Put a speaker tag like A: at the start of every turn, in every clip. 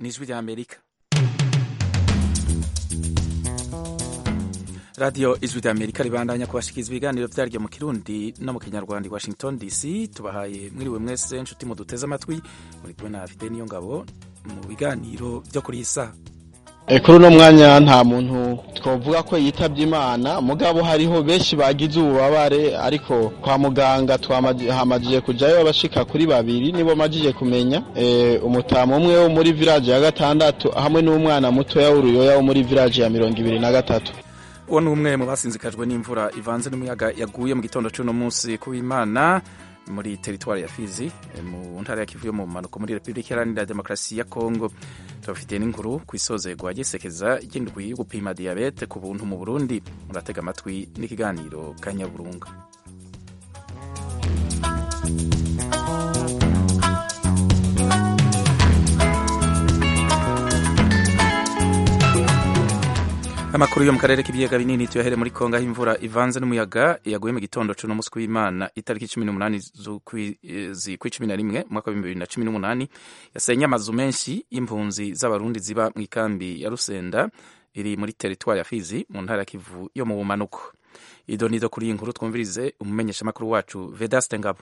A: ni ijwi rya amerika radiyo ijwi rya amerika ribandanya kubashikiriza ibiganiro vyaryo mu kirundi no mu kinyarwanda i washington dc tubahaye mwiriwe mwese nshuti muduteze amatwi muri kumwe na fide niyo ngabo mu biganiro vyo kuri iyi saha
B: kuri uno mwanya nta muntu twavuga ko yitabye imana mugabo hariho benshi bagize ububabare ariko kwa muganga hamajije kujayo abashika kuri babiri nibo majije kumenya umutamu umwe wo muri village ya gatandatu hamwe n'umwana mutoya w'uruyoya wo muri village ya mirongo ibiri na gatatu
A: uwo ni umwe mu basinzikajwe n'imvura ivanze n'umuyaga yaguye mu gitondo cy'uno munsi kuw'imana muri teritwari ya Fizi mu ntara ya Kivu yo mu mpanuka muri Repubulika Iharanira Demokarasi ya Kongo tubafitiye n'inkuru ku isozerwa gisekeza ry'indwi yo gupima diyabete ku buntu mu Burundi muratega amatwi n'ikiganiro Kanyaburunga amakuru yo mu karere k'ibiyaga binini tuyahere muri kongo aho imvura ivanze n'umuyaga yaguye mu gitondo c'uno munsi w'imana itariki cumi n'umunani z'ukwezi kw'icumi na rimwe umwaka w'ibihumbi bibiri na cumi n'umunani yasenye amazu menshi y'impunzi z'abarundi ziba mu ikambi ya rusenda iri muri teritwari ya fizi mu ntara ya kivu yo mu bumanuko ido nido kuri iyi nkuru twumvirize umumenyeshamakuru wacu vedaste ngabo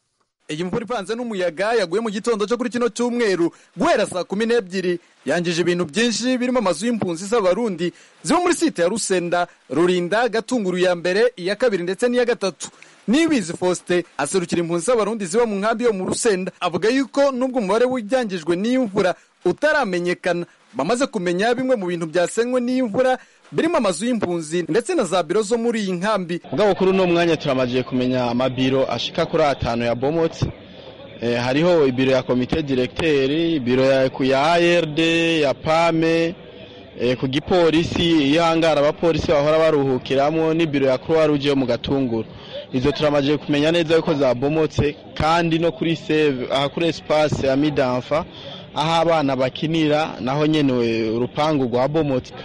C: iyi mvura ivanze n'umuyaga yaguye mu gitondo cyo kuri kino cyumweru guhera saa kumi n'ebyiri yangije ibintu byinshi birimo amazu y'impunzi z'abarundi ziba muri site ya rusenda rurinda gatunguru ya mbere iya kabiri ndetse n'iya gatatu nibizi faustin aserukira impunzi z'abarundi ziba mu nkambi yo mu rusenda avuga yuko n'ubwo umubare w'ibyangijwe n'iyi mvura utaramenyekana bamaze kumenya bimwe mu bintu byasenywe n'iyi mvura birimo amazu y'impunzi ndetse na za biro zo muri iyi nkambi
B: mugabo kuri uno mwanya turamajiye kumenya amabiro ashika kuri atanu ya bomotse e, hariho ibiro ya komite directeri ibiro ya, ya ARD ya PAME e, ku gipolisi iyo hangara abapolisi bahora baruhukiramwo n'ibiro ya Croix Rouge yo mu gatunguru izo turamajiye kumenya neza yuko zabomotse kandi no kuri save aha kuri espace ya Midanfa aho abana bakinira naho nyene urupangu rwabomotse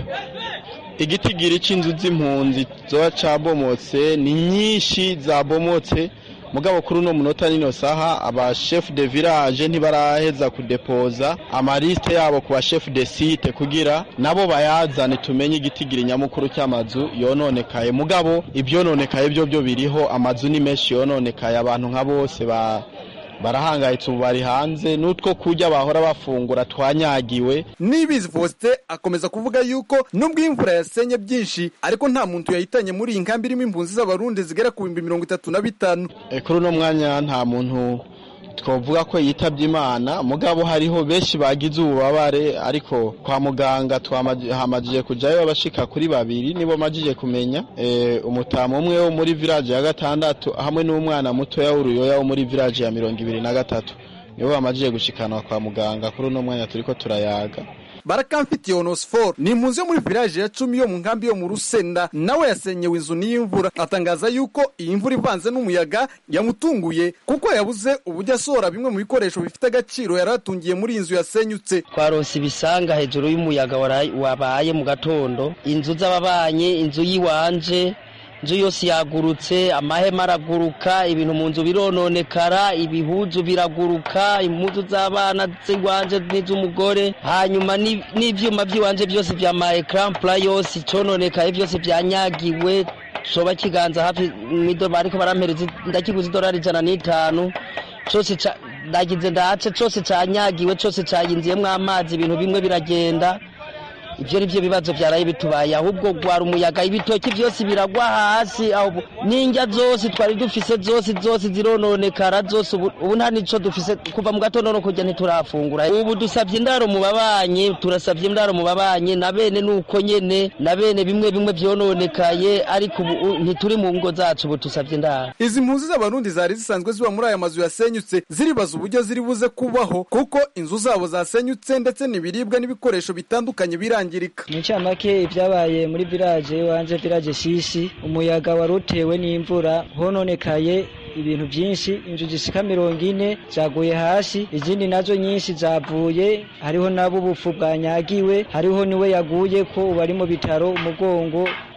B: igitigiri c'inzu z'impunzi zoba cabomotse ni nyinshi zabomotse mugabo kuri uno munota nino saha aba chef de village ntibaraheza kudepoza amaliste yabo ku ba chef de site kugira nabo bayazane tumenye igitigiri nyamukuru cy'amazu yononekaye mugabo ivyononekaye byo byo biriho amazu ni menshi yononekaye abantu nka bose ba barahangayitse ubu bari hanze n'utwo kurya bahora bafungura twanyagiwe
C: nibizi faustin akomeza kuvuga yuko nubwo imvura yasenye byinshi ariko nta muntu yahitanye muri iyi nkambi irimo impunzi z'abarundi zigera ku bihumbi mirongo itatu na bitanu
B: kuri uno mwanya nta muntu twavuga ko yitabye imana mugabo hariho benshi bagize ububabare ariko kwa muganga hamajije kujayo abashika kuri babiri nibo majije kumenya umutamu umwe wo muri village ya gatandatu hamwe n'umwana mutoya w'uruyoya wo muri village ya mirongo ibiri na gatatu nibo bamajije gushikanwa kwa muganga kuri uno mwanya turiko turayaga
C: barakamfitiye onosiforo ni impunzi yo muri village ya cumi yo mu nkambi yo mu rusenda nawe yasenyewe inzu n'imvura atangaza yuko iyi mvura ivanze n'umuyaga yamutunguye kuko yabuze uburyo asohora bimwe mu bikoresho bifite agaciro yari atungiye muri iyi nzu yasenyutse
D: twaronse ibisanga hejuru y'umuyaga wabaye mu gatondo inzu z'ababanyi inzu y'iwanje inzu yose yagurutse amahema araguruka ibintu mu nzu birononekara ibihuzu biraguruka impuzu z'abana z'iwanje n'iz'umugore hanyuma n'ivyuma by'iwanje byose vya ma ecran plat yose icononekaye byose byanyagiwe coba kiganza hafi mwido bariko barampereza ndakiguze idolari ijana n'itanu cose ndagize ndace cose canyagiwe cose cayinziyemwo amazi ibintu bimwe biragenda ibyo ni byo bibazo byaraye bitubaye ahubwo gwara umuyaga ibitoki byose biragwa hasi n'indya zose twari dufise zose zose zirononekara zose ubu nta nico dufise kuva mu gatondo no kujya ntiturafungura ubu dusabye indaro mu babanyi turasabye indaro mu babanyi na bene nuko nyene na bene bimwe bimwe vyononekaye ariko ubu ntituri mu ngo zacu ubu dusabye indaro
C: izi mpunzi z'abarundi zari zisanzwe ziba muri aya mazu yasenyutse ziribaza uburyo ziri buze kubaho kuko inzu zabo zasenyutse ndetse n'ibiribwa n'ibikoresho bitandukanye birangiye
E: mu ncamake ibyabaye muri village wanje village shishi umuyaga wari utewe n'imvura hononekaye ibintu byinshi inzu zishika mirongo ine zaguye hasi izindi nazo nyinshi zavuye hariho nabo ubupfu bwanyagiwe hariho niwe yaguye ko ubu ari mu bitaro umugongo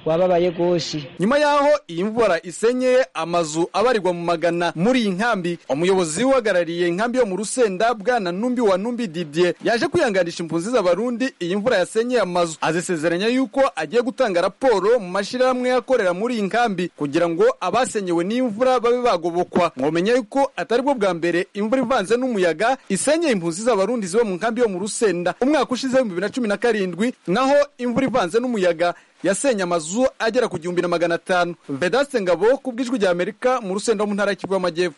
E: wababaye rwose
C: nyuma y'aho iyi mvura isenyeye amazu abarirwa mu magana muri iyi nkambi umuyobozi uhagarariye inkambi yo mu rusenda bwana numbi wa numbi didier yaje kwihanganisha impunzi z'abarundi iyi mvura yasenyeye amazu azisezeranya yuko agiye gutanga raporo mu mashyirahamwe akorera muri iyi nkambi kugira ngo abasenyewe n'imvura babe bagobokwa mwomenya yuko atari bwo bwa mbere imvura ivanze n'umuyaga isenyeye impunzi z'abarundi ziba mu nkambi yo mu rusenda umwaka ushize w'ibihumbi bibiri na cumi na karindwi naho imvura ivanze n'umuyaga yasenye amazu agera ku gihumbi na magana atanu vedaste ngabo ku bw'ijwi rya amerika mu rusenda mu ntara y'ikivu y'amajyepfo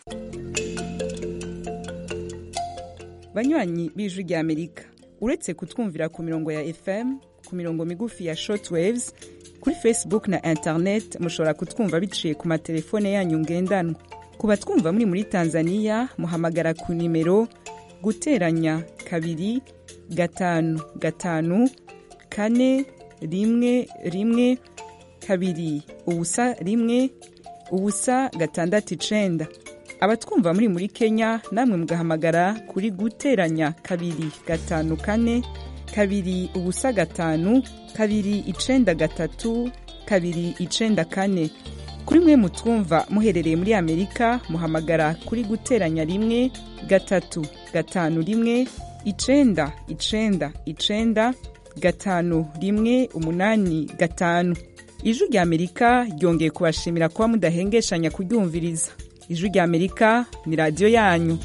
F: banywanyi b'ijwi rya amerika uretse kutwumvira ku mirongo ya fm ku mirongo migufi ya shortwaves kuri facebook na internet mushobora kutwumva biciye ku matelefone yanyu ngendanwa ku batwumva muri muri tanzania muhamagara ku nimero guteranya kabiri gatanu gatanu kane rimwe rimwe kabiri ubusa rimwe ubusa gatandatu icenda abatwumva muri muri kenya namwe mugahamagara kuri guteranya kabiri gatanu kane kabiri ubusa gatanu kabiri icenda gatatu kabiri icenda kane kuri mwe mutwumva muherereye muri amerika muhamagara kuri guteranya rimwe gatatu gatanu rimwe icenda icenda icenda gatanu rimwe umunani gatanu ijwi rya amerika ryongeye kubashimira kuba mudahengeshanya kuryumviriza ijwi rya amerika ni radiyo yanyu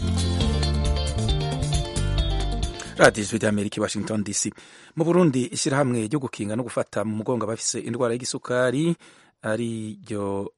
A: radiyo ijwi rya amerika i washington dc mu burundi ishyirahamwe ryo gukinga no gufata mu mugongo abafise indwara y'igisukari ari ryo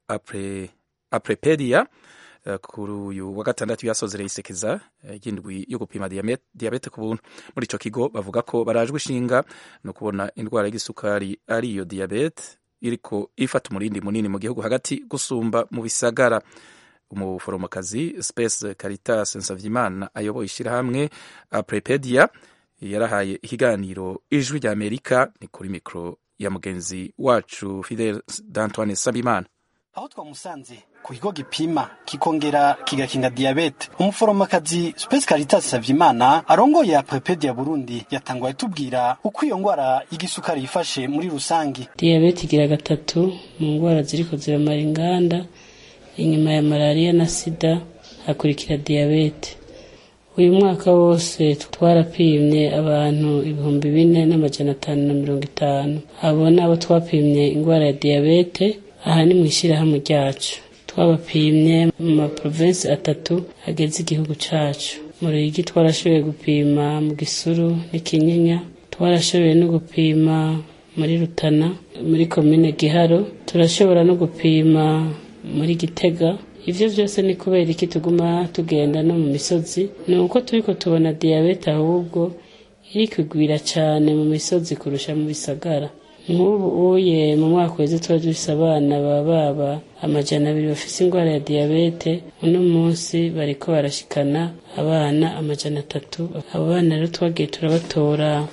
A: aprepedia kuri uyu wa gatandatu yasozereye isekeza ry'indwi yo gupima diyabete ku buntu muri icyo kigo bavuga ko barajwe ishinga no kubona indwara y'igisukari ari iyo diyabete iriko ifata umurindi munini mu gihugu hagati gusumba mu bisagara umuforomokazi space caritas nsavimana ayoboye ishyirahamwe aprepedia yarahaye ikiganiro ijwi rya amerika ni kuri mikoro ya mugenzi wacu fidel d'antoine sabimana
G: aho twamusanze ku kigo gipima kikongera kigakinga diyabete umuforomokazi Space Caritas Savyimana arongoye Aprepedia Burundi yatanguye tubwira uko iyo ngwara y'igisukari yifashe muri rusangi
H: diyabete igira gatatu mu ngwara ziriko ziramara inganda inyuma ya malariya na sida hakurikira diyabete uyu mwaka wose twarapimye abantu ibihumbi bine n'amajana atanu na mirongo itanu abo nabo twapimye ingwara ya diyabete aha ni mu ishyirahamwe ryacu twabapimye mu maprovensi atatu ageze igihugu cacu mu ruyigi twarashoboye gupima mu gisuru n'ikinyinya twarashoboye no gupima muri rutana muri komine giharo turashobora no gupima muri gitega ivyo vyose ni kubera iki tuguma tugenda no mu misozi ni uko turiko tubona diyabete ahubwo iri kugwira cane mu misozi kurusha mu bisagara nk'ubu uye mu mwaka weze tuba dufise abana baba baba amajana abiri bafise ingwara ya diyabete uno munsi bariko barashikana abana amajana atatu abo bana rero twagiye turabatora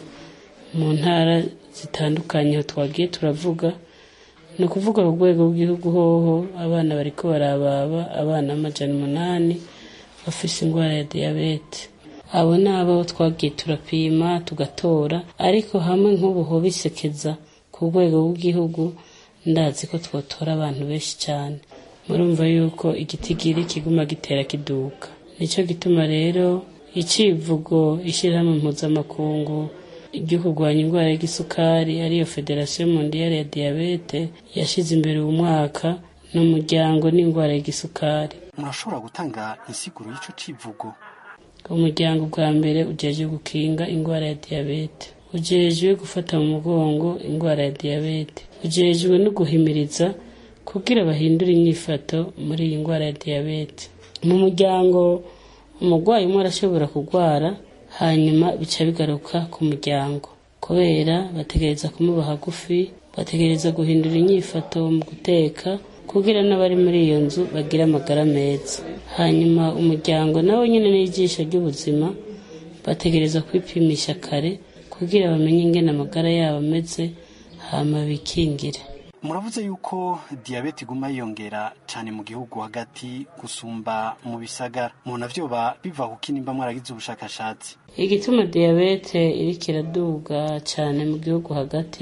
H: mu ntara zitandukanye aho twagiye turavuga ni ukuvuga ku rwego rw'igihugu hoho abana bariko barababa abana amajana umunani bafise ingwara ya diyabete abo ni abo twagiye turapima tugatora ariko hamwe nk'ubu ho bisekeza ku rwego rw'igihugu ndazi ko twotora abantu benshi cyane murumva yuko igitigiri kiguma gitera kiduka nicyo gituma rero icivugo ishyirahamwe mpuzamakungu ryo kurwanya indwara y'igisukari ariyo federasiyo mondiyari ya diyabete yashyize imbere uwo mwaka n'umuryango n'indwara y'igisukari
G: murashobora gutanga insiguro y'ico civugo
H: umuryango bwa mbere ujejwe gukinga indwara ya diyabete ujejwe gufata mu mugongo indwara ya diyabete ujejwe no guhimiriza kugira bahindure inyifato muri iyi ndwara ya diyabete mu muryango umurwayi umwe arashobora kurwara hanyuma bica bigaruka ku muryango kubera bategereza kumuba hagufi bategereza guhindura inyifato mu guteka kugira n'abari muri iyo nzu bagira amagara meza hanyuma umuryango nawe nyine n'ijisho ry'ubuzima bategereza kwipimisha kare kugira bamenye ingene amagara yabo ameze hama bikingire
G: muravuze yuko diyabete iguma yiyongera cyane mu gihugu hagati gusumba mu bisagara umuntu avyoba biva kuki nimba mwaragize ubushakashatsi
H: igituma diyabete iriko iraduga cyane mu gihugu hagati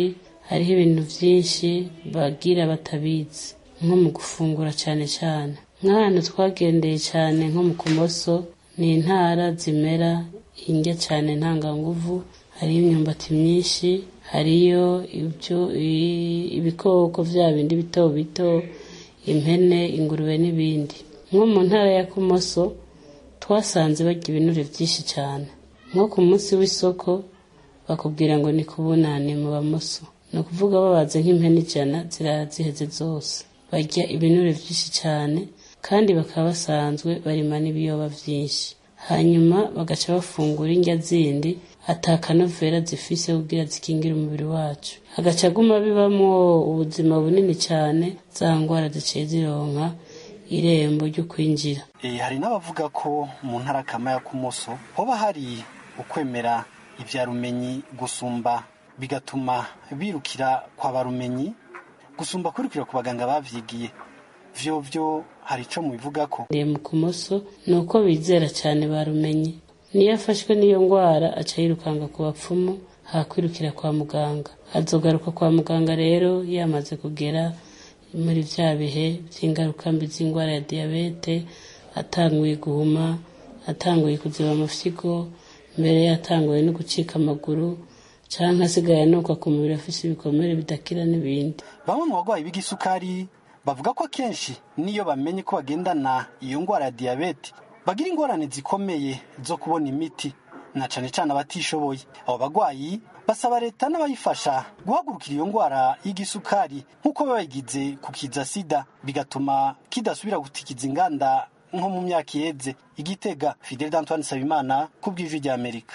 H: hariho ibintu byinshi bagira batabizi nko mu gufungura cyane cyane nk'ahantu twagendeye cyane nko mu kumoso ni intara zimera indya cyane ntanganguvu hariyo imyumbati myinshi hariyo ibyo ibikoko bya bindi bito bito impene ingurube n'ibindi nko mu ntara ya kumoso twasanze barya ibinure byinshi cyane nko ku munsi w'isoko bakubwira ngo ni kubunane mu bamoso ni ukuvuga babaze nk'impene ijana ziraziheze zose barya ibinure byinshi cyane kandi bakaba basanzwe barima n'ibiyoba byinshi hanyuma bagaca bafungura indya zindi atakanovera zifise kugira zikingire umubiri wacu hagaca aguma bibamo ubuzima bunini cyane za ndwara ziciye zironka irembo ryo kwinjira
G: hari n'abavuga ko mu ntara kama ya kumoso hoba hari ukwemera ibya rumenyi gusumba bigatuma birukira kwa barumenyi gusumba kwirukira ku baganga bavyigiye vyo vyo hari ico mubivuga ko
H: mu kumoso ni uko bizera cyane barumenye niyo afashwe n'iyo ndwara aca yirukanga ku bapfumu hakwirukira kwa muganga azogaruka kwa muganga rero yamaze kugera muri bya bihe by'ingaruka mbi z'indwara ya diyabete atanguye guhuma atanguye kuziba amafyigo mbere yatanguye no gucika amaguru cyangwa asigaye anuka ku mubiri afite ibikomere bidakira n'ibindi
G: bamwe mu barwayi b'igisukari bavuga ko akenshi n'iyo bamenye ko bagendana iyo ndwara ya diyabete bagira ingorane zikomeye zo kubona imiti na cane cane abatishoboye abo bagwayi basaba leta n'abayifasha guhagurukira iyo ndwara y'igisukari nk'uko babigize ku kiza sida bigatuma kidasubira gutikiza inganda nko mu myaka iheze igitega fidel d'antoine sabimana ku bw'ijwi rya amerika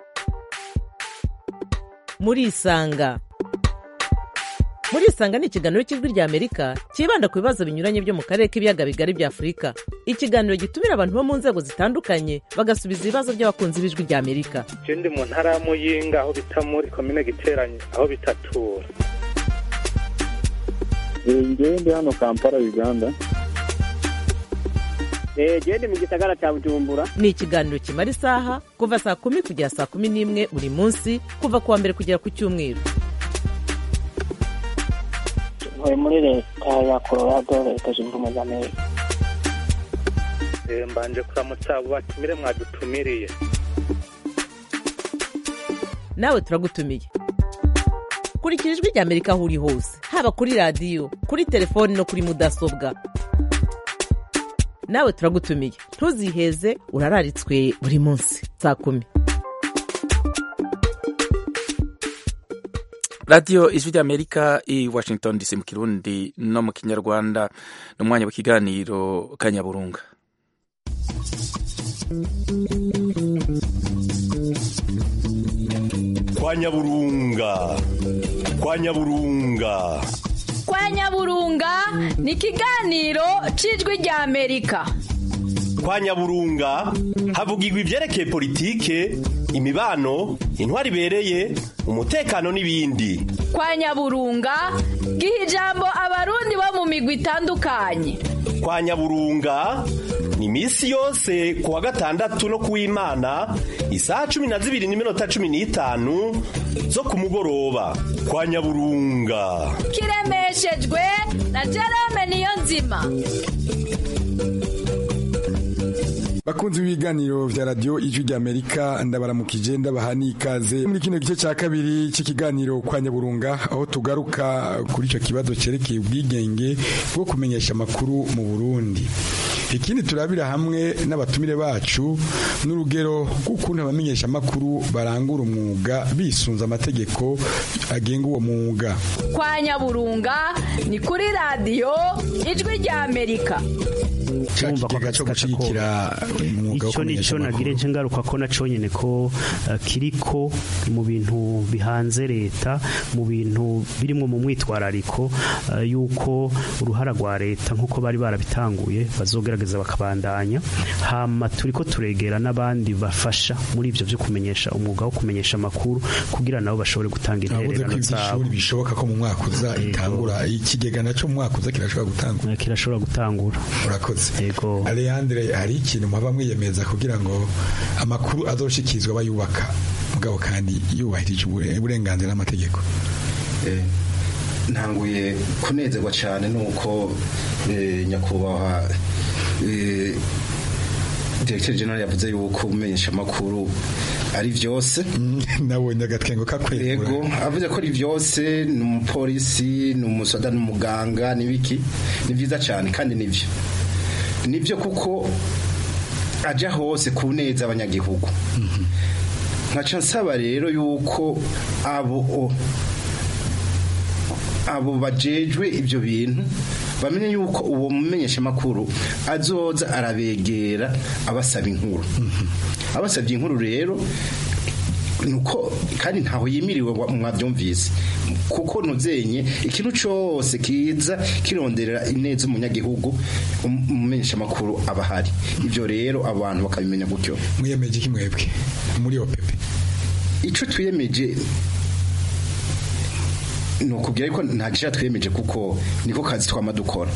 I: murisanga murisanga ni ikiganiro cy'ijwi rya amerika cyibanda ku bibazo binyuranye byo mu karere k'ibiyaga bigari bya afurika ikiganiro gitumira abantu bo mu nzego zitandukanye bagasubiza ibibazo by'abakunzi b'ijwi rya amerika
J: je ndi mu ntara ya muyinga aho bita muri komine giteranye aho bitatura
K: ngewe ndi hano kampala uganda
L: gende mu gisagara cya bujumbura
I: ni ikiganiro kimara isaha kuva saa kumi kugera saa kumi n'imwe buri munsi kuva ku wa mbere kugera ku cyumweru
L: ntuye muri leta ya colorado leta zunze ubumwe za amerika
J: mbanje kuramutsa abo batumire mwadutumiriye
I: nawe turagutumiye kurikira ijwi rya amerika aho uri hose haba kuri radiyo kuri telefoni no kuri mudasobwa nawe turagutumiye ntuziheze urararitswe buri munsi saa kumi
A: radiyo ijwi ry'amerika i washington dc mu kirundi no mu kinyarwanda ni umwanya w'ikiganiro kanyaburunga
M: kwa nyaburunga kwa nyaburunga
N: kwa nyaburunga ni ikiganiro cy'ijwi rya amerika
M: kwa nyaburunga havugirwa ibyerekeye politike imibano intwari ibereye umutekano n'ibindi
N: kwa nyaburunga giha ijambo abarundi bo mu migwi itandukanye
M: kwa nyaburunga ni iminsi yose ku wa gatandatu no ku w'imana isaha cumi na zibiri n'iminota cumi n'itanu zo ku mugoroba kwa nyaburunga
N: kiremeshejwe na jerome niyo nzima
O: bakunzi b'ibiganiro vya radio ijwi rya amerika ndabaramukije ndabaha n'ikaze muri kino gice cya kabiri cy'ikiganiro kwa nyaburunga aho tugaruka kuri icyo kibazo cyerekeye ubwigenge bwo kumenyesha amakuru mu burundi ikindi turabira hamwe n'abatumire bacu n'urugero rw'ukuntu abamenyesha amakuru barangura umwuga bisunze amategeko agenga uwo mwuga
N: kwa nyaburunga ni kuri radiyo ijwi rya amerika
O: urumva ko akazi gashigikira umwuga wo
P: icyo ni cyo nagire nce ngaruka ko naco nyene ko uh, kiriko mu bintu bihanze leta mu bintu birimwo mu mwitwarariko uh, yuko uruhara rwa leta nk'uko bari barabitanguye bazogerageza bakabandanya hama turiko turegera n'abandi bafasha muri ivyo vyo kumenyesha umwuga wo kumenyesha amakuru kugira nabo bashobore gutanga intererano zabo
O: bishoboka ko mu mwaka uza itangura ikigega naco mu mwaka uza kirashobora gutangura
P: kirashobora gutangura
O: urakoze yego Alejandre hari ikintu mwaba mwiyemeza kugira ngo amakuru azoshikizwa bayubaka mugabo kandi yubahirije uburenganzira n'amategeko
Q: ntanguye kunezerwa cyane nuko eh, nyakubahwa eh, Directeur General yavuze yuko umenyesha makuru ari vyose
O: nabonye agatwengo kakwegura
Q: yego avuze ko ari vyose ni umupolisi ni umusoda ni umuganga n'ibiki ni vyiza cyane kandi nivyo nivyo kuko aja hose ku neza abanyagihugu nkaca nsaba rero yuko abo o- abo bajejwe ibyo bintu bamenye yuko uwo mumenyesha makuru azoza arabegera abasaba inkuru abasabye inkuru rero nuko kandi ntaho yimiriwe wa- mwabyumvise kuko nuzenye ikintu cyose kiza kironderera ineza umunyagihugu um- umumenyesha makuru aba ahari ibyo rero abantu bakabimenya gutyo
O: mwiyemeje iki mwebwe muri opepe
Q: icyo twiyemeje ni ukubwira ko nta gishya twiyemeje kuko niko kazi twama dukora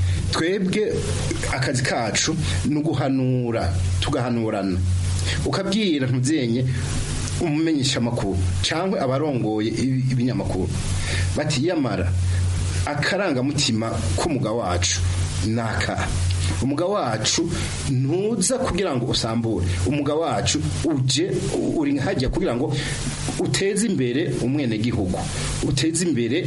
Q: twebwe akazi kacu ni uguhanura tugahanurana ukabwira ntuzenye umumenyesha amakuru cyangwa abarongoye ibi- ibinyamakuru batiyamara akarangamutima k'umugabo wacu ni aka umugabo wacu ntuza kugira ngo usambure umugabo wacu uje uri hajya kugira ngo uteze imbere umwenegihugu uteze imbere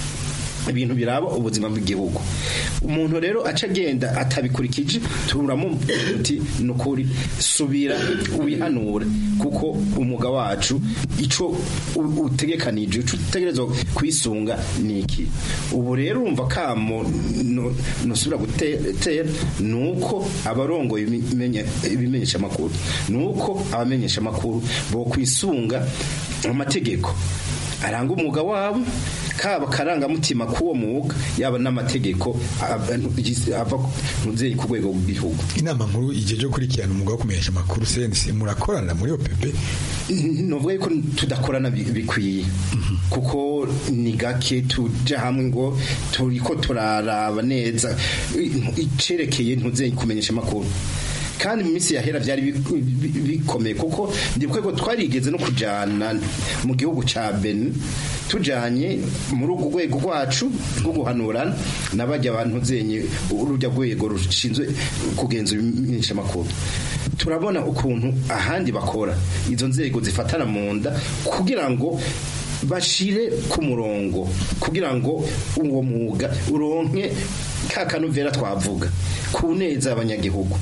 Q: ibintu biraba ubuzima bw'igihugu umuntu rero aca agenda atabikurikije turamo uti ni ukuri subira wihanure kuko umwuga wacu icyo u- utegekanije icyo utegerezwa kwisunga ni iki ubu rero urumva kamo no- nusubira gutera ni uko abarongoye ibimenye- ibimenyesha amakuru ni uko abamenyesha amakuru bo kwisunga amategeko aranga umwuga wabo kaba karangamutima k'uwo mwuga yaba n'amategeko ava ava mubyeyi ku rwego rw'igihugu
O: inama nkuru igihe cyo gukurikirana umwuga wo kumenyesha amakuru senisi murakorana muri opepe
Q: nuvuga yuko tudakorana bi- bikwiye kuko ni gake tuja hamwe ngo turiko turaraba neza i- icerekeye ntuze kumenyesha amakuru kandi mu minsi yahera byari bi- bi- bikomeye kuko ndibuka ko twarigeze no kujana mu gihugu ca Benin tujanye muri urwo rwego rwacu rwo guhanurana n'abajya abantu zenye urujya rwego rushinzwe kugenzura imenyesha amakuru turabona ukuntu ahandi bakora izo nzego zifatana mu nda kugira ngo bashire ku murongo kugira ngo uwo mwuga uronke ka kanovera twavuga ku neza abanyagihugu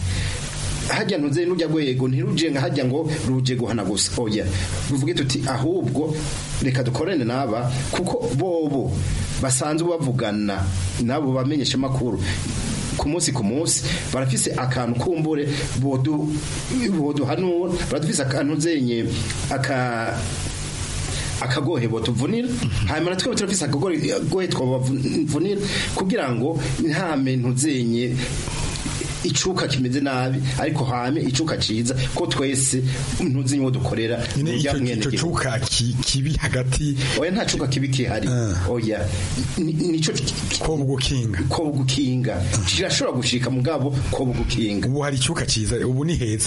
Q: hajya ntuze n'ujya rwego ntiruje nka hajya ngo ruje guhana gusa oya ruvuge tuti ahubwo reka dukorane n'aba kuko bobo basanzwe bavugana n'abo bamenyesha amakuru ku munsi ku munsi barafise akantu kumbure bodu boduhanura baradufise akantu zenye aka akagohebo tuvunira hanyuma natwe turafise akagohe twabavunira kugira ngo nta muntu zenye icuka kimeze nabi ariko hame icuka ciza ko twese ntuzi nyo dukorera
O: nyine icyo icyo cuka ki- kibi hagati
Q: oya nta cuka kibi kihari oya Ni- nico
O: ko bugukinga
Q: ko bugukinga kirashobora gushika mugabo ko bugukinga
O: ubu hari icuka ciza ubu ni heza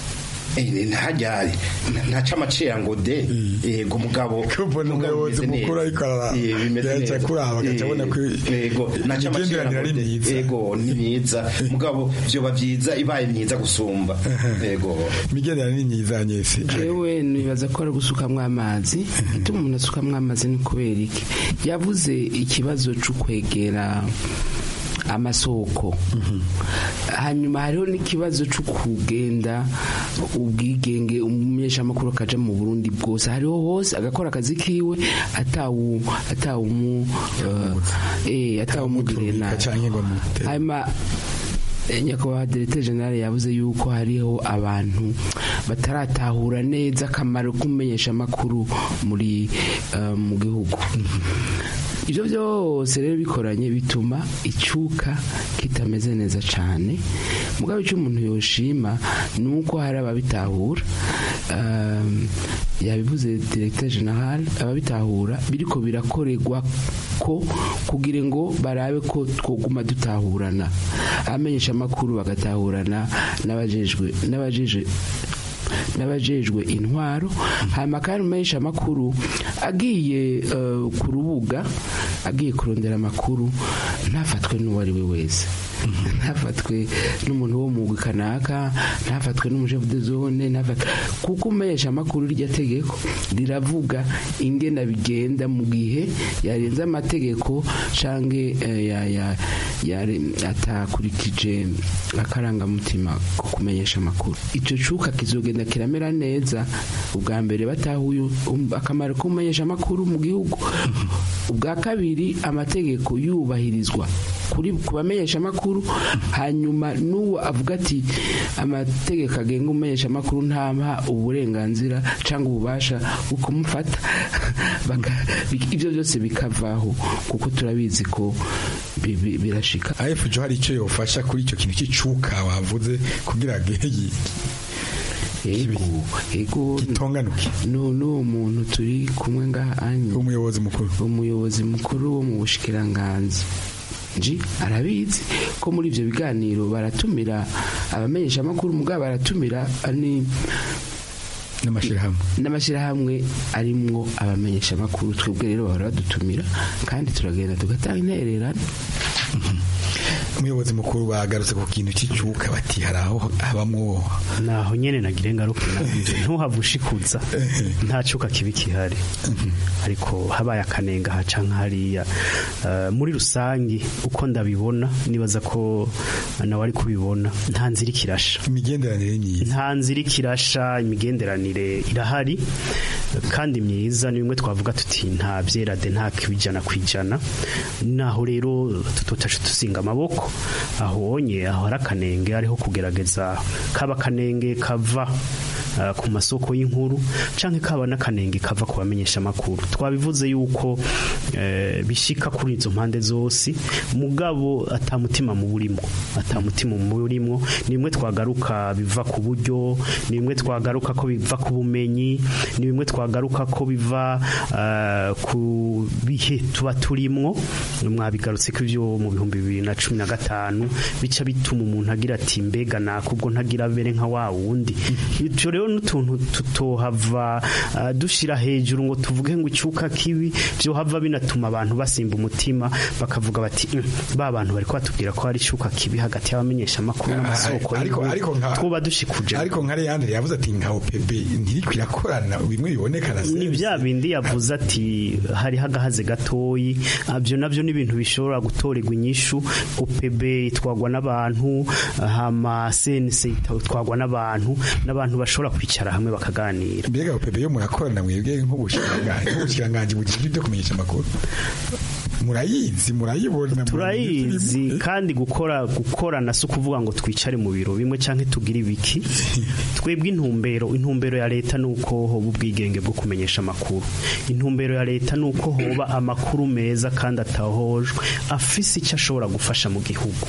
Q: ntajyari ntaca amacera ngo de yego mugabo
O: kubona umuyobozi mukuru ariko araca kuraba agaca abona ko
Q: yego ntaca amacera
O: imigenderanire ari
Q: ngo de
O: myiza
Q: yego ni myiza mugabo vyoba vyiza ibaye myiza gusumba yego
O: imigenderanire ni myiza nyese
R: jewe nibaza ko ari gusukamwo amazi ituma umuntu asukamwo amazi ni kubera iki yavuze ikibazo cyo kwegera amasoko hanyuma hariho n'ikibazo cyo kugenda ubwigenge umumenyeshamakuru akaja mu burundi bwose hariho hose agakora akazi kiwe atawu atawumu eh atawumugirira nabi hanyuma eh, nyakubahwa directeur general yavuze yuko hariho abantu bataratahura neza akamaro k'umumenyesha amakuru muri eh, mu gihugu ibyo byose rero bikoranye bituma icyuka kitameze neza cyane mugabo icyo umuntu yoshima ni uko hari ababitahura um, yabivuze directeur general ababitahura biriko birakorerwa ko kugira ngo barabe ko twoguma dutahurana abamenyesha amakuru bagatahurana n'abajejwe n'abajeje n'abajejwe intwaro hanyuma kandi umumenyesha amakuru agiye eh, ku rubuga agiye kurondera amakuru ntafatwe n'uwo ari we wese ntafatwe n'umuntu wo mu kanaka ntafatwe n'umushefu de zone ntafatwe kuko umesha amakuru iryo tegeko riravuga ingena bigenda mu gihe yarenze amategeko canke eh, ya- ya- yare- atakurikije akarangamutima ko kumenyesha amakuru ico cuka kizogenda kiramera neza ubwa mbere batahuye um- akamaro ko kumenyesha amakuru mu gihugu ubwa kabiri amategeko yubahirizwa kuri ku bamenyesha amakuru hanyuma n'uwo avuga ati amategeko agenga umumenyesha amakuru ntampa uburenganzira cyangwa ububasha bwo kumufata Baka- bi- ibyo byose bikavaho kuko turabizi ko bi- bi- birashika
O: ayefujo hari icyo yofasha kuri icyo kintu cy'icuka wavuze kugira ngo iyi
R: ego ego
O: gitonganuke
R: n'uwo muntu turi kumwe ngaha anye
O: umuyobozi mukuru
R: umuyobozi mukuru wo mu bushikiranganzi nji arabizi ko muri ibyo biganiro baratumira abamenyesha amakuru mugabo baratumira ni
O: n'amashyirahamwe
R: n'amashyirahamwe arimwo abamenyesha amakuru twebwe rero bahora badutumira kandi turagenda tugatanga intererano
O: umuyobozi mukuru bagarutse ku kintu cy'icuka bati hari aho habamwo
P: naho nyene nagire ngaruka nabyo ntuhava ushikuza nta cuka kibi kihari ariko habaye akanenga haca nk'hariya Eh, muri rusangi uko ndabibona nibaza ko nawe ari kubibona nta nzira ikirasha
O: imigenderanire myiza
P: nta nzira ikirasha imigenderanire irahari kandi myiza ni bimwe twavuga tuti nta byerade nta kwijana kwijana naho rero tutotaje tuzinga amaboko aho onye aho hari akanenge ariho kugerageza kaba akanenge kava uh, ku masoko y'inkuru canke kaba n'akanenge kava ku bamenyesha amakuru twabivuze yuko eh, bishika kuri izo mpande zose mugabo atamutima mu burimo atamutima mu burimo ni bimwe twagaruka biva ku buryo ni bimwe twagaruka ko biva ku bumenyi ni bimwe twagaruka ko biva uh, ku bihe tuba turimwo mwabigarutse ko ivyo mu bihumbi bibiri na cumi na gatanu bica bituma umuntu agira ati mbega nakubwo ntagira bere nka wa wundi ivyo rero n'utuntu tutohava uh, dushira hejuru ngo tuvuge ngo icyuka kibi byo hava binatuma abantu basimba umutima bakavuga bati "Mm, ba bantu bari batubwira ko hari icyuka kibi hagati y'abamenyesha amakuru n'amasoko
O: ariko
P: y'inkuru."
O: ariko nka
P: twoba dushikuje
O: ariko nka Leandre yavuze ati nka OPB ntiriko irakorana bimwe biboneka na
P: ni bya bindi yavuze ati hariho agahaze gatoyi abyo nabyo ni ibintu bishobora gutorerwa inyishu OPB itwagwa n'abantu hama CNC itwagwa n'abantu n'abantu bashobora kwicara hamwe bakaganira
O: mbega OPB yo murakorana mwebwe nk'ubushikiranganje nk'ubushikiranganje bugizwe ibyo kumenyesha amakuru murayizi murayibona
P: turayizi kandi gukora gukorana si ukuvuga ngo twicare mu biro bimwe cyangwa tugire ibiki twebwe intumbero intumbero ya leta ni uko hoba ubwigenge bwo kumenyesha amakuru intumbero ya leta ni uko hoba amakuru meza kandi atahojwe afise icyo ashobora gufasha mu gihugu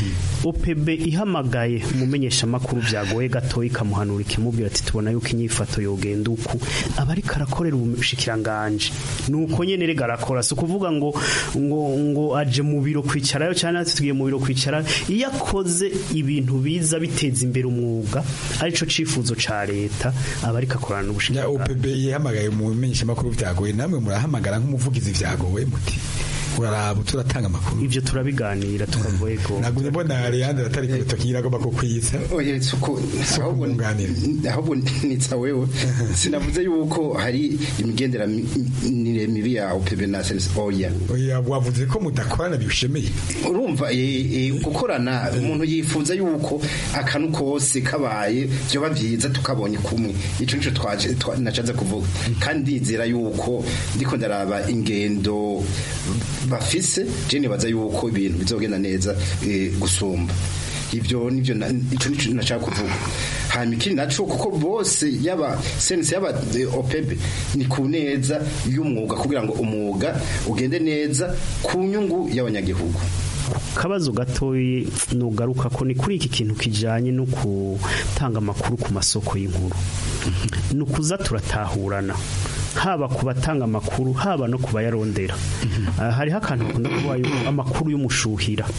P: OPB ihamagaye umumenyesha amakuru byagoye gato ikamuhanura ikimubwira ati tubona yuko inyifato yogenda uku aba ariko arakorera ubushikiranganje ni uko nyene rega arakora si ukuvuga ngo ngo ngo aje mu biro kwicarayo cyane ati tugiye mu biro kwicara iyo akoze ibintu biza biteza imbere umwuga arico cifuzo ca leta aba ariko akorana n'ubushikiranganje
O: OPB yahamagaye mu bimenyesha amakuru byagoye namwe murahamagara nk'umuvugizi byagowe muti uraraba turatanga amakuru
P: ivyo turabiganira tukavuye ko
O: nagumye mbona Leandre atari ku rutoki agomba kukwiyitsa
Q: oye suko ahubwo ahubwo nitsa wewe sinavuze yuko hari imigenderanire mibi ya OPB na sense oya
O: oya wavuze ko mudakorana bishemeye
Q: urumva eh, eh, gukorana umuntu yifuza yuko akanu kose kabaye byoba byiza tukabonye kumwe ico nico twaje twa- nacaze kuvuga kandi ndizera yuko ndiko ndaraba ingendo bafise je nibaza yuko ibintu bizogenda neza eh, gusumba ibyo nivyo na- ico nico nashaka kuvuga hanyuma ikindi naco kuko bose yaba sense yaba eh, OPEB ni ku neza y'umwuga kugira ngo umwuga ugende neza ku nyungu y'abanyagihugu
P: kabazo gatoyi nugaruka ko ni kuri iki kintu kijanye no gutanga amakuru ku masoko y'inkuru ni ukuza turatahurana haba ku batanga amakuru haba no ku bayarondera Ah, hariho akantu bakunda kuba yuko amakuru y'umushuhira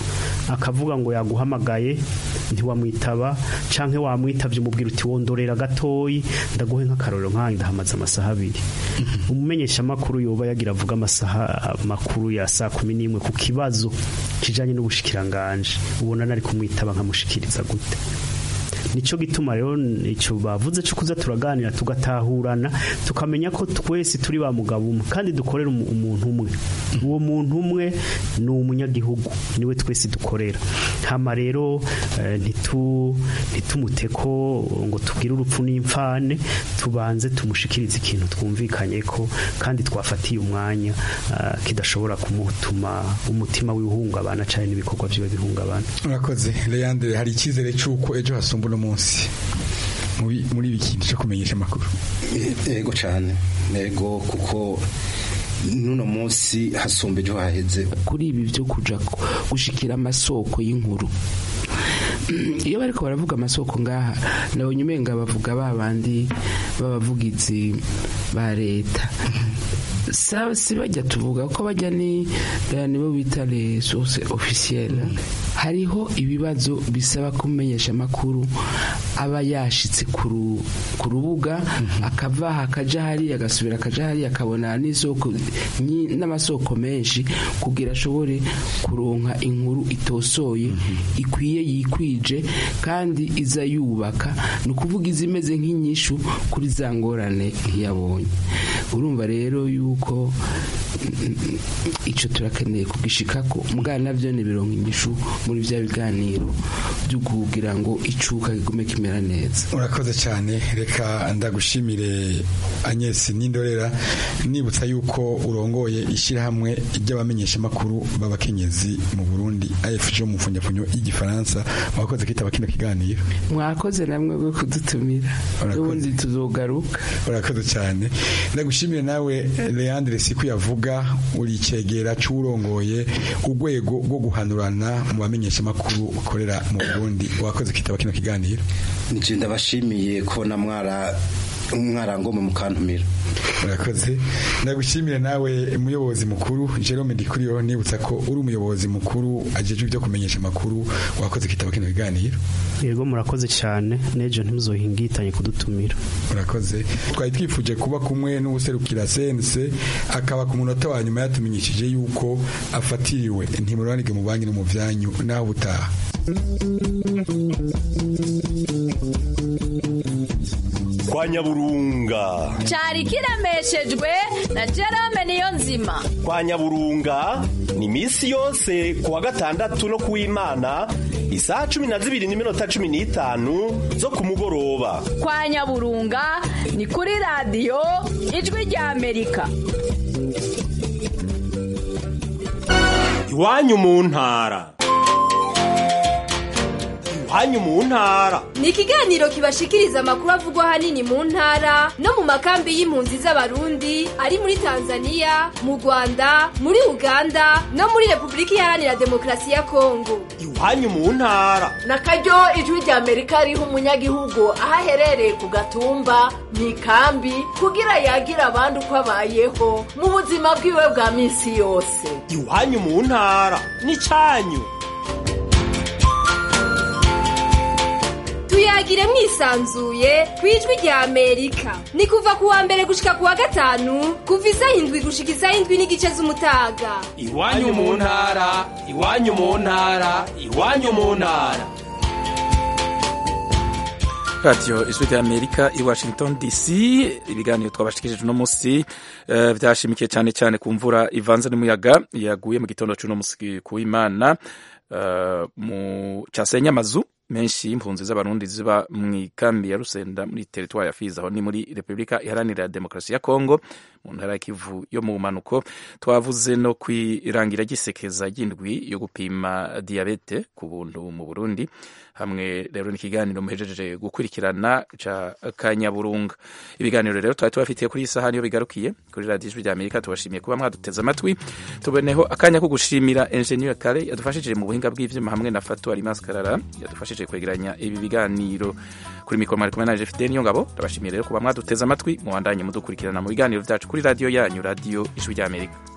P: akavuga ngo yaguhamagaye ntiwamwitaba canke wamwitavye umubwira uti wondorera gatoyi ndaguhe nk'akarorero nkanjye ndahamaze amasaha abiri umumenyesha makuru yoba yagira avuga amasaha makuru ya saa kumi n'imwe ku kibazo kijanye n'ubushikiranganje ubona nari kumwitaba nkamushikiriza gute nico gituma rero ico bavuze cyo kuza turaganira tugatahurana tukamenya ko twese turi ba mugabo umwe kandi dukorera umu- umuntu umwe uwo muntu umwe ni umunyagihugu niwe twese dukorera hama rero eh, ntitu ntitumute ko ngo tubwire urupfu n'imfane tubanze tumushikirize ikintu twumvikanye ko kandi twafatiye umwanya ah, kidashobora kumutuma umutima wihungabana cyane n'ibikorwa byiwe bihungabana
O: urakoze leandre hari icyizere cy'uko ejo hasumba uno munsi muri muri ibi kintu cyo kumenyesha amakuru
Q: yego cyane yego kuko n'uno munsi hasumba ejo haheze
R: kuri ibi byo kuja ku- gushikira amasoko y'inkuru iyo bariko baravuga amasoko ngaha nabonye umenga bavuga ba bandi b'abavugizi ba leta Sa- si bajya tuvuga ko bajya ni eh, nibo bita les sources officielles hariho ibibazo bisaba kumenyesha amakuru aba yashitse ku ru- ku rubuga akava aha akaja hariya agasubira akaja hariya akabona n'isoko nyi- n'amasoko menshi kugira ashobore kuronka inkuru itosoye ikwiye yikwije kandi iza yubaka ni ukuvuga izimeze nk'inyishu kuri za ngorane yabonye urumva rero yuko mm, ico turakeneye kugishikako mbwa navyo ni bironka inyishu muri vya biganiro byo kugira ngo icuka kigume kimera neza
O: urakoze cyane reka ndagushimire Agnes Nindorera nibutsa yuko urongoye ishyirahamwe ry'abamenyesha amakuru b'abakenyezi mu Burundi AFJ mu mfunyafunyo y'igifaransa wakoze kitaba kino kiganiro
R: mwakoze namwe bwo kudutumira ubundi tuzogaruka
O: urakoze cyane ndagushimire nawe Leandre Siku yavuga uri cegera cy'urongoye urwego rwo guhanurana mu bamenyesha amakuru ukorera mu Burundi wakoze kitaba kino kiganiro
Q: nje ndabashimiye kubona mwara mwarangomwe mukantumira
O: urakoze ndagushimire nawe umuyobozi mukuru Jerome Ndikuriyo nibutsa ko uri umuyobozi mukuru ajejwe ibyo kumenyesha amakuru wakoze kitaba kino kiganiro
P: yego murakoze cyane n'ejo ntimuzohingitanye kudutumira
O: urakoze twari twifuje kuba kumwe n'ubuserukira sense akaba ku munota wa nyuma yatumenyesheje yuko afatiriwe ntimuranige mu banki no mu byanyu naho ubutaha
M: kwa nyaburunga
N: cyari kiremeshejwe na Jerome niyo nzima
M: kwa nyaburunga ni misi yose kuwa gatandatu no kuw'imana isaha cumi na zibiri n'iminota cumi n'itanu zo ku mugoroba
N: kwa nyaburunga ni kuri radiyo ijwi rya amerika
M: iwanyu mu ntara iwanyu mu ntara
S: ni ikiganiro kibashikiriza amakuru avugwa ahanini mu ntara no mu makambi y'impunzi z'abarundi ari muri tanzania mu rwanda muri uganda no muri repubulika iharanira demokarasi ya kongo
M: iwanyu mu ntara
T: na karyo ijwi rya amerika riha umunyagihugu aho aherereye ku gatumba mu ikambi kugira yagira abandi uko abayeho mu buzima bwiwe bwa minsi yose
M: iwanyu mu ntara n'icyanyu
S: tuyagire mwisanzuye ku ijwi rya amerika ni kuva ku wa mbere gushika ku wa gatanu kuva isaha indwi gushika isaha indwi n'igice z'umutaga
M: iwanyu mu ntara iwanyu mu ntara iwanyu mu ntara
A: radiyo ijwi rya amerika i washington dc ibiganiro twabashikirije uno munsi eh, byashimikiye cyane cyane ku mvura ivanze n'umuyaga yaguye mu gitondo cy'uno munsi ku w'imana eh, mu casenya amazu menshi y'impunzi z'abarundi ziba mu ikambi ya rusenda muri teritwari ya fizi aho ni muri repubulika iharanira demokarasi ya kongo mu ntara ya kivu yo mu manuko twavuze no kwirangira gisekeza ry'indwi yo gupima diyabete ku buntu mu burundi hamwe rero n'ikiganiro muhejeje gukurikirana ca kanyaburunga ibiganiro rero twari tubafitiye kuri iyi saha niyo bigarukiye kuri radiyo ijwi rya amerika tubashimiye kuba mwaduteze amatwi tuboneho akanya ko gushimira enjeniyeri kare yadufashije mu buhinga bw'ivyuma hamwe na fatu alimas karara yadufashije kwegeranya ibi biganiro kuri mikoro mwari kumwe na jefide niyo ngabo ndabashimiye rero kuba mwaduteze amatwi muwandanye mudukurikirana mu biganiro byacu kuri radiyo yanyu radiyo ijwi rya amerika